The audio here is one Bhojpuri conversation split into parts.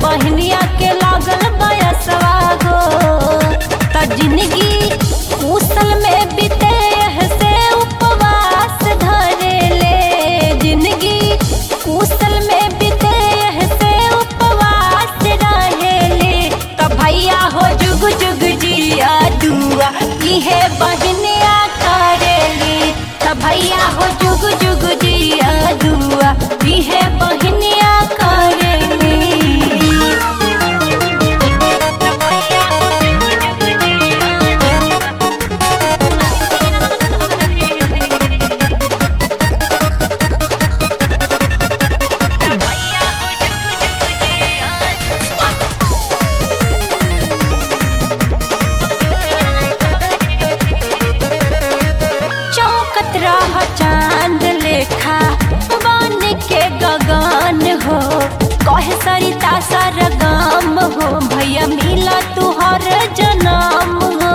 बहनिया के लागल बयसवा हो त जिंदगी उसल में बीते से उपवास धरे ले जिंदगी उसल में बीते से उपवास रहे ले त भैया हो जुग जुग जिया दुआ इहे बहनिया करेली त भैया हो जुग जुग जिया दुआ इहे बहनिया करेली चौकत रह चांद लेखा बन के गगन हो कहे सरिता सरगम हो भैया मिला तुहर जनम हो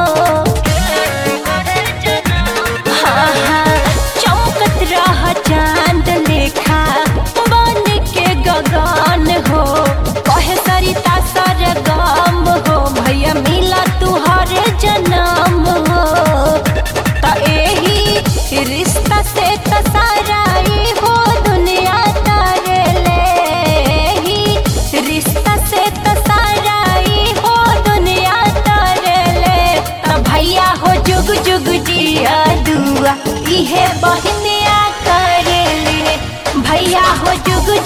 हाँ, हाँ, चौकत रह चांद लेखा बन के गगन हो कहे सरिता सरगम हो भैया मिला तुहर जनम हो त एही रिश्ता से त सारा ई हो दुनिया तारे ले एही रिश्ता से त सारा ई हो दुनिया तारे ले त भैया हो जुग जुग जिया दुआ इहे बहनिया करे ले भैया हो जुग